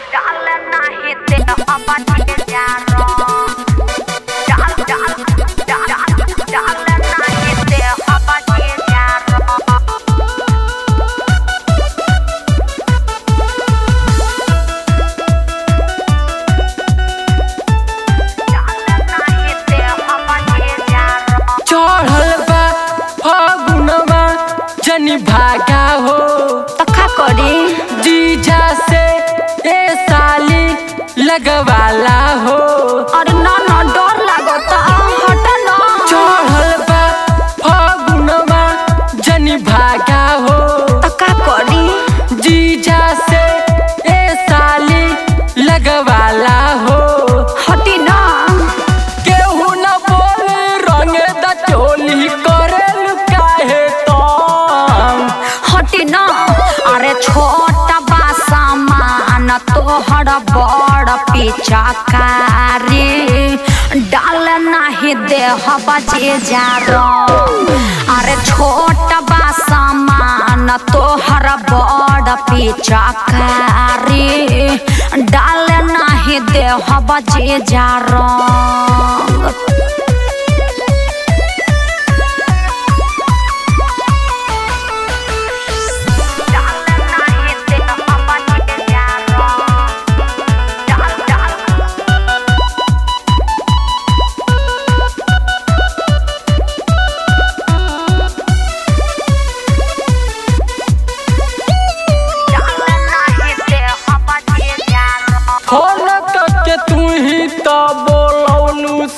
चढ़ल बा फगुनवा जनी भागा हो तखा करी जीजा से ए साली लगवाला हो अरे ना ना डर लागता हट ना चढ़ल बा फगुनवा जनी भागा हो तखा करी जीजा से ए साली लगवाला हो हटी ना केहू न बोल रंग द चोली करेल काहे तम हटी ना अरे छोटा बा सामान तोहर बड़ पिचकारी डाल नाही देह बजे जा अरे छोटा बा सामान तोहर बड़ पिचकारी डाल नाही देह बजे जा रंग फोन करके तू ही तो बोलौलू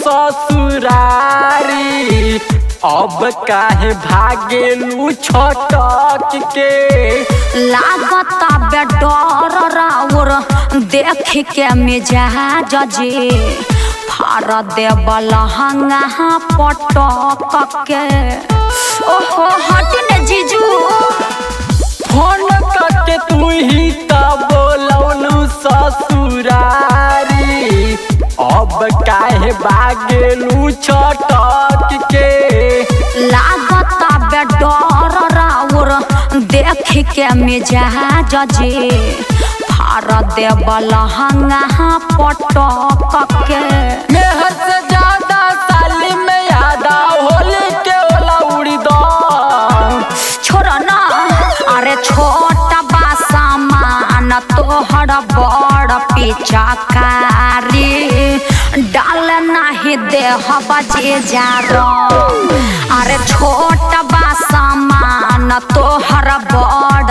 ससुरारी अब काहे भागेलू छटक के लागता बे डर राउर देख के मिजाज जे फार देवल हंगा पटक के ओहो हटी ने जीजू फोन करके तू ही तो बोलौलू ससुरारी अब काहे भागेलू छटक के लागता बे डर राउर देख के मिजाज जे फार देवल हंगा पटक के मेहर से ज्यादा साली में यादा होली के ओला उड़ी दो छोड़ ना अरे छोटा बा सामान तोहर बड़ पिचकारी डाल नाही देह बजे जा अरे छोटा बा सामान तोहर बड़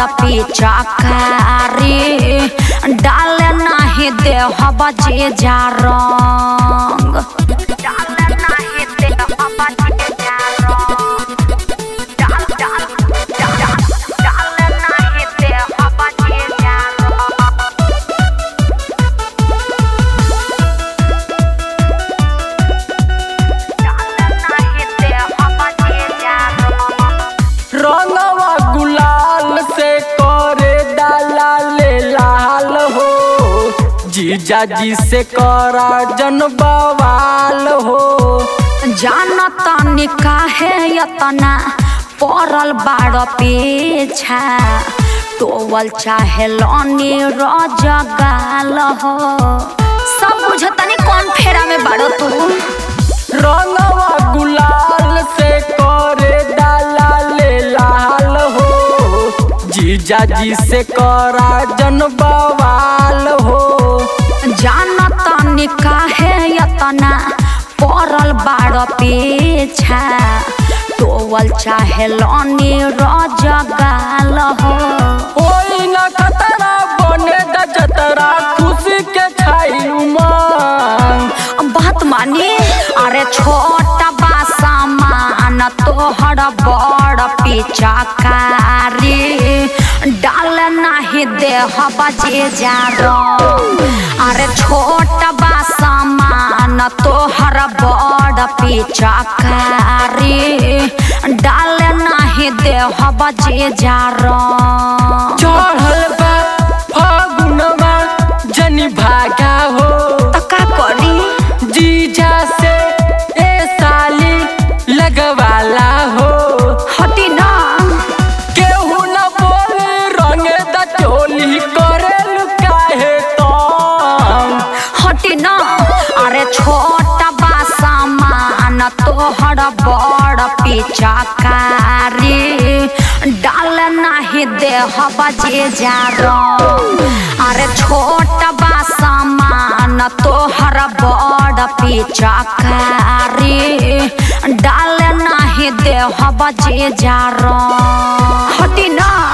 पिचकारी डाल नाही देह बजे जा रंग डाल नाही देह बजे जा रंग रंगवा गुलाल से करे डाला ले लाल हो जीजा जी से करा जन बवाल हो जानता निकाहे यतना पड़ल बाड़ पीछा टोवल चाहे लनी रजगाल हो सब बुझतनी कौन फेरा में बाड़ो तू रंगवा गुलाल से करे डाला ले लाल हो जीजा जी से करा जन बवाल हो जानता निकाहे यतना पड़ल बाड़ पीछा टोवल चाहे लनी रजगाल हो ओई न कतरा बने द जतरा खुशी के छाई उमंग बात मानी अरे छोटा बा सामान तोहर बड़ पिचकारी डाल नाही देह बजे जा अरे छोटा बा सामान तोहर बड़ पिचकारी डाल नाही देह बजे जा चढ़ल बा फगुनवा जनी भागा हो तका करी जीजा से ए साली लगवाला हो हटी ना केहू न बोल रंग द चोली करेल काहे तो तोहर बड़ पिचकारी डाल नाही देह बजे जा अरे छोट बा सामान तोहर बड़ पिचकारी डाल नाही देह बजे जा हटी ना